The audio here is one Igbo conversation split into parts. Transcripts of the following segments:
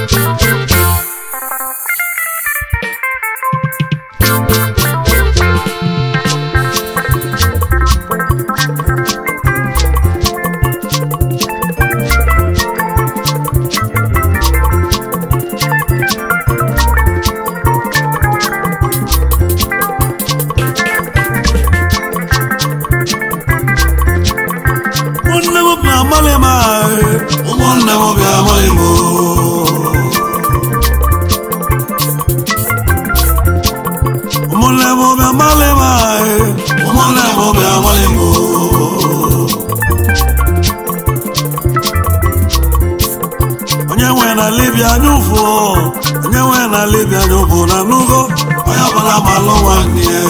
ụmụnne m bịa amalị m ahụ ụmụnne m bịa amalị m ụmụnne m bịa amalị m ahụ ụmụnne m bịa amalị m onye nwe na libia anyụfụ onye nwe na libia anyụfụ na nugo onye ọbụla malụ nwanne ya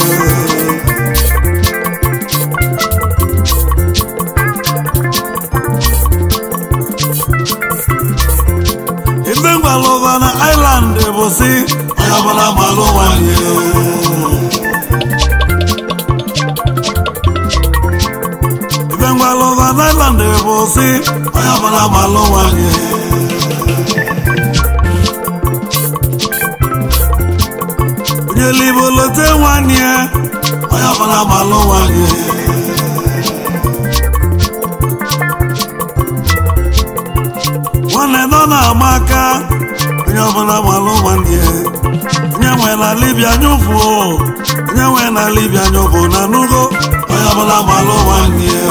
ibe ngwalụba na island bụ si onye ọbụla malụ nwanyị ibe ngwalụba na island bụ si onye ọbụla malụ nwanyị onye libo lote nwanne ya onye ọbụla malụ nwanyị nwanne nọ na-ama aka onye ọbụla malụ nwanne ya onye nwe na libia nyụfụ onye nwe na libia nyụfụ na nugo onye ọbụla malụ nwanne ya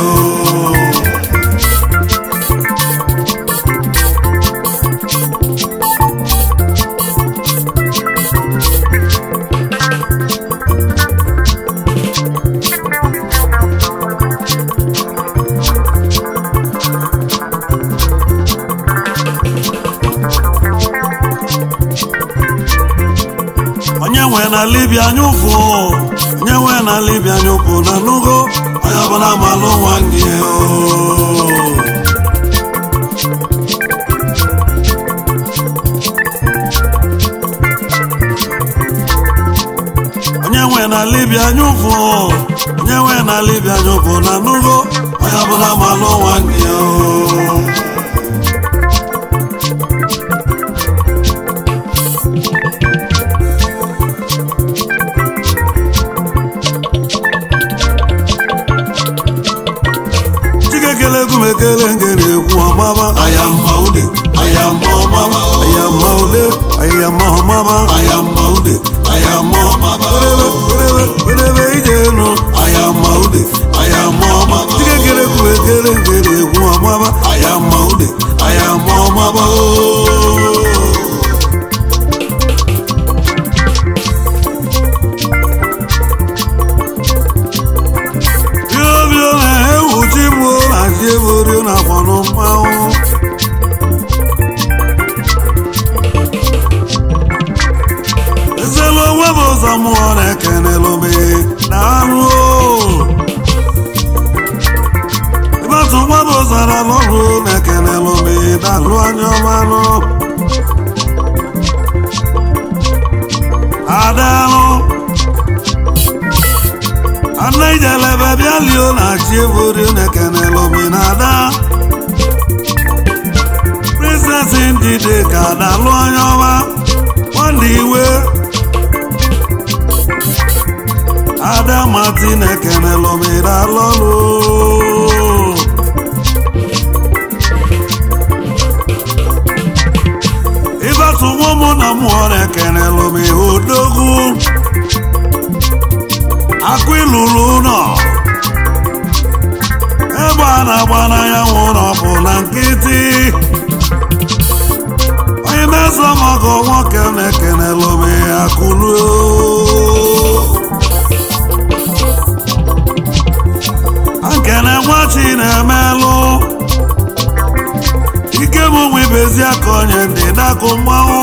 onye nwe na libia nyụfụ onye nwe na libia nyụfụ na nugo onye ọbụla malụ nwanne ya onye nwe na libia nyụfụ onye nwe na libia nyụfụ na nugo onye ọbụla malụ nwanne ya chikekele egumekele ngere ekwu ọmaba ayamba ude ayamba ọmama ayama ude ayama ọmaba ayamba ude ayamba ọmama werebe werebe werebe ije enu ayamba ude ayamba ọmama chikekele egumekele ngere ekwu ọmaba ayamba ude ayamba ọmama ooo. biobio na ewu chigbuo na chi eborio na kwọnụ mmanwụ ezelu onwe bụ ụzọ mmụọ na-ekenelu me na anụ ịbatụ nwa bụ ụzọ na lọrụ na-ekenelu me na alụ anya ọmanụ adalụ ana ijelebe bịa lio na chi eborio na-ekenelu me na ada princess ndide ka dalụ anya ọma nwanne iwe ada martin ekenelu me dalọlụ ịbatụ nwa mụ na mmụọ na-ekenelu me odogwu akụ ilulu ụlọ ebe a na-agba n'anyanwụ ụlọ bụ na nkịtị onye mezo maka nwoke na-ekenelu m akụlu nkene nwachi na-emelụ ike m nwe ibezi aka onye ndị dakụ mmanwụ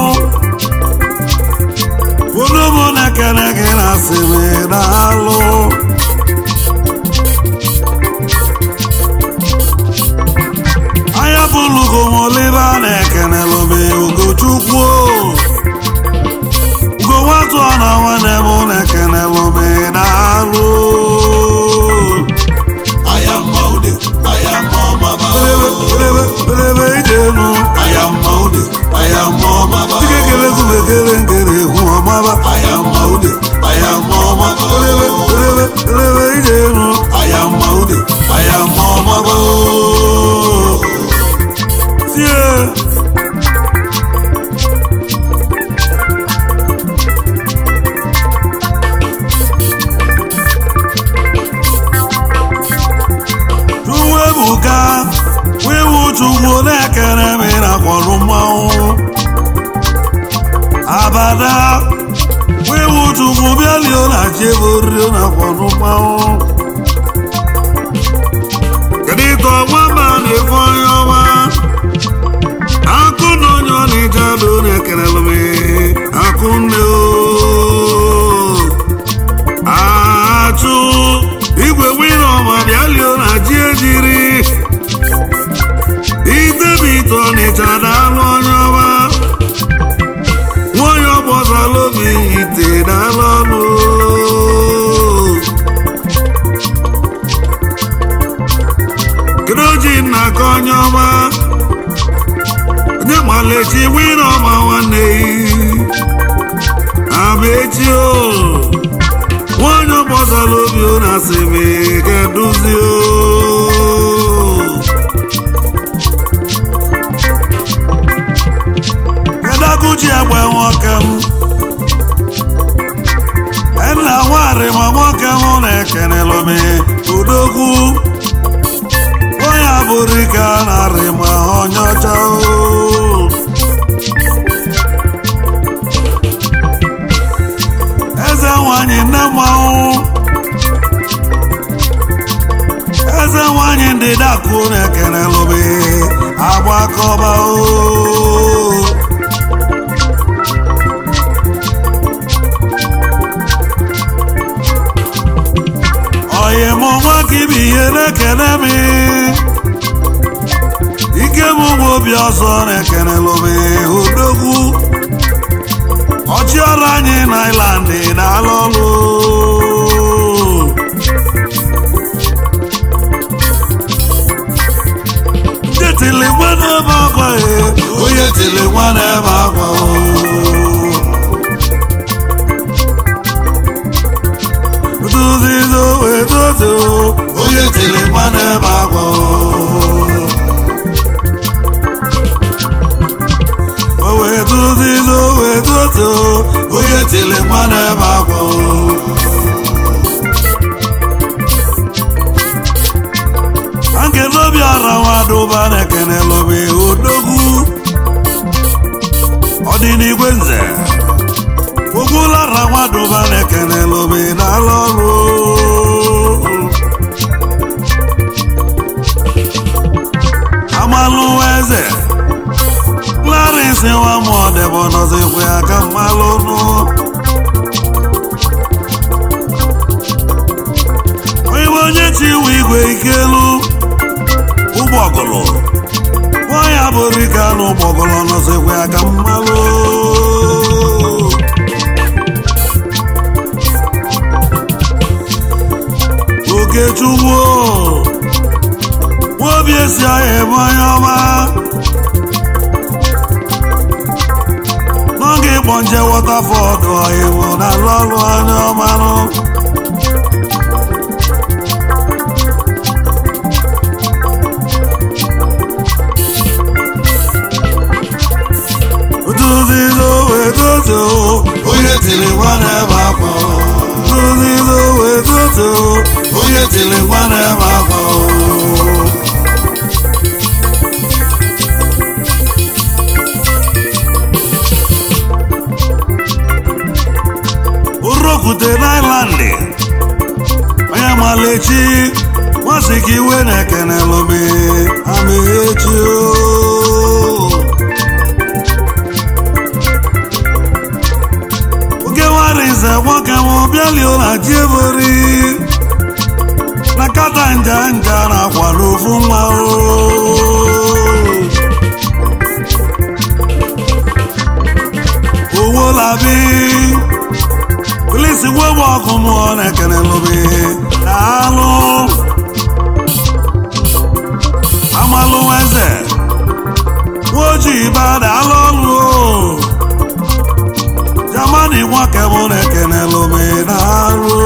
unu mụ na-ekene gị na asịrị na alụ anya bụlugo m olive na-ekenelụ m ugochukwu ugo nwatụ na nwanne m na-ekenelụ m na alụ ayamba ude ayamba ọmama berebe berebe ijenu ayamba ude ayamba chukwu na-ekere m na kwọrụ mmanwụ abada wiwu chukwu bịalio na chieboriro na kwọrụ mmanwụ kedu ka ọnwa ma na-efe onye ọma akụ na onye ọ na-eje adụ na-ekelelụ m akụ nne o achụ igwe wina ọma bịalio na ji ejiri idebito ọnịcha daalụ onye ọma nwanyị ọgbọzala obi ite daalụ ọnụ kedu ji nna ka onye ọma onye malechi wina ọma nwanne yi amechi o nwanyị ọgbọzala obi ọ na-asị m keduzi o kedaguji egbe nwoke m nna nwari ma nwoke m na-ekenelụ m udogwu onye abụrụ ike a narị ma onye ọcha o eze nwanyị nne mmanwụ eze nwanyị ndị dakụ na-ekenelụ m agbakọba o oyi mụ nwa ka ibi ihe na-ekene m ike m bụ obi ọzọ na-ekenelụ m odogwu ọchịọrụ anyị na ilandị na-alụ ọlụ ndị tili nwa na-ebe akwa onye tili nwa na-ebe akwa duzizo edozo onye tili nwa na-ebe akwa o wee duzizo edozo onye tili nwa na-ebe akwa angelobi ara nwadụba na-ekene lobe odogwu ọdịnigwe nze ogbulara nwadụba na-ekene lobe n'ala ọrụ amalụ eze clarence nwa mụọdebe nọzikwa ya ka mmalụ nụ onye bụ onye chi iwe igwe ikelu ụgbọgụlụ nwaanyị abụrụ ike anụ ụgbọgụlụ nọzikwa ya ka mmalụ okechukwu nwobi esi ahịa ebe onye ọma n'oge ịkpọ nje wọtafọdụ ọhịmụ na alụ ọrụ onye ọmanụ duzizo wedozo onye tiri nwa na-ebe akwa duzizo wedozo onye tiri nwa na-ebe akwa urokwute n'ailandị onye malechi nwasị ka iwe na-ekene lobe amaechi oge nwari nze nwoke m bịalio na ji ebori na kata nja nja na akwa n'ofu nwa o owó labi polisi gbogbo ọkụ mụọ na-ekene lobe na-alụ amalụ eze ojii bada alụ ọlụ jamani nwoke mụ na-ekene lobe na-alụ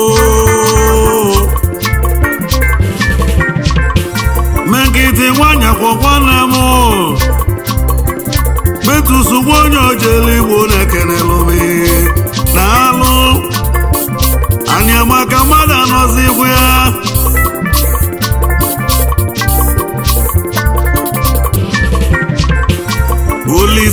megide nwanyị akwụkwọ nne m metusugbu onye ojele igbo na-ekene lobe na-alụ anyị amaka mmadụ anọzi ikwu ya